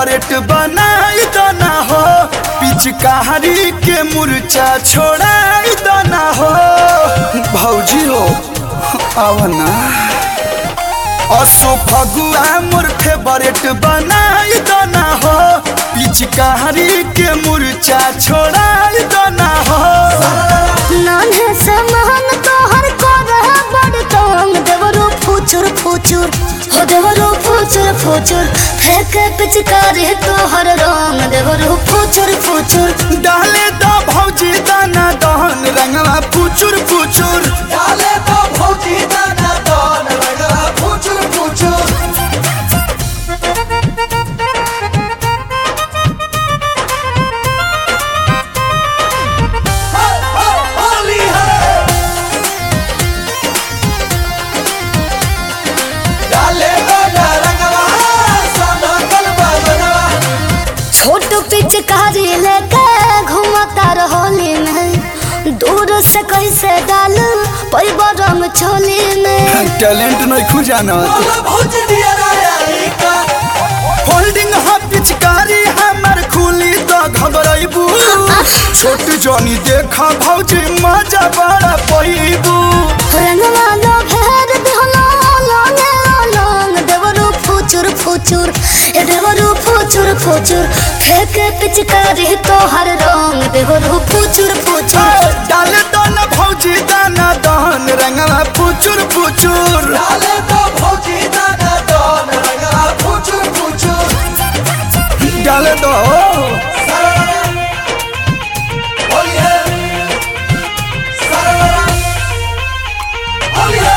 favourite बनाई दना हो पिचकारी के मुरचा छोड़ाई दना हो भौजी हो आवना असो फगुआ मोर फेवरेट बनाई दना हो पिचकारी के मुरचा छोड़ाई दना हो नान्हे से महन तोहर कर बड़ तंग देवरो फुचुर फुचुर हो देवरो फुचुर फुचुर फेंक पिचकारी तोहर रंग देवरो फुचुर फुचुर डाले दो भौजी दाना दहन रंगवा फुचुर फुचुर डाले तो भौजी दाना दान लगा फुचुर फुचुर हा, हा, होली है डाले तो रंगवा सादा कलबा बनवा छोट पिचकारी लेके घूमता रहोली में दूर से कैसे डाल पैब रंग छोली में टैलेंट नहीं खुजाना बोला भौजी दिया राया का होल्डिंग हा पिचकारी हमर खुली तो घबराइबू छोट जनी देखा भौजी मजा बड़ा पैबू रंगवा लो भेर दिहलो लोने लोंग देवरू फुचुर फुचुर ए देवरू फुचुर फुचुर फेंक पिचकारी तोहर रंग देवरू फुचुर फुचुर डाले दो न भौजी दाना दहन रंगवा फुचुर फुचुर डाले तो भौजी दाना दान लगा फुचुर फुचुर डाले दो होली है सरवरा होली है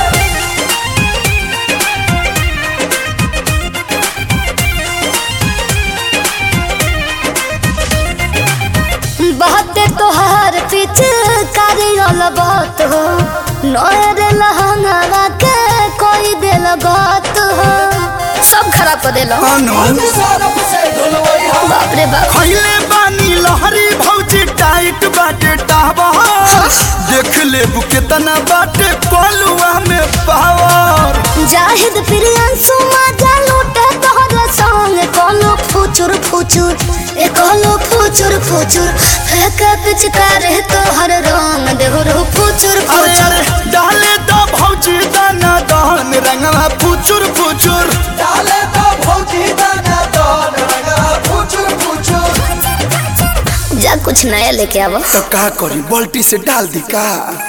बहते तोहर पिचकारी बहुत हो नोर लहंगा के कोई दिल बात हो सब खराब कर दिलो अनु सरफ से धुलवई हम बाप रे बाप खैले बानी लहरी भौजी टाइट बाटे टावा देख ले केतना बाटे कोलुआ में पावर जाहिद प्रियंसु मजा लूटे तोहर संग कोनो फुचुर फुचुर ए कोनो फुचुर फुचुर फेंक पिचकार तोहर रंग देहरो फुचुर अरे फुचुर अरे डाले दो भौजी दाना दहन रंगवा फुचुर फुचुर डाले तो भौजी दाना दान लगा फुचुर फुचुर जा कुछ नया लेके आवो तो का करी बाल्टी से डाल दी का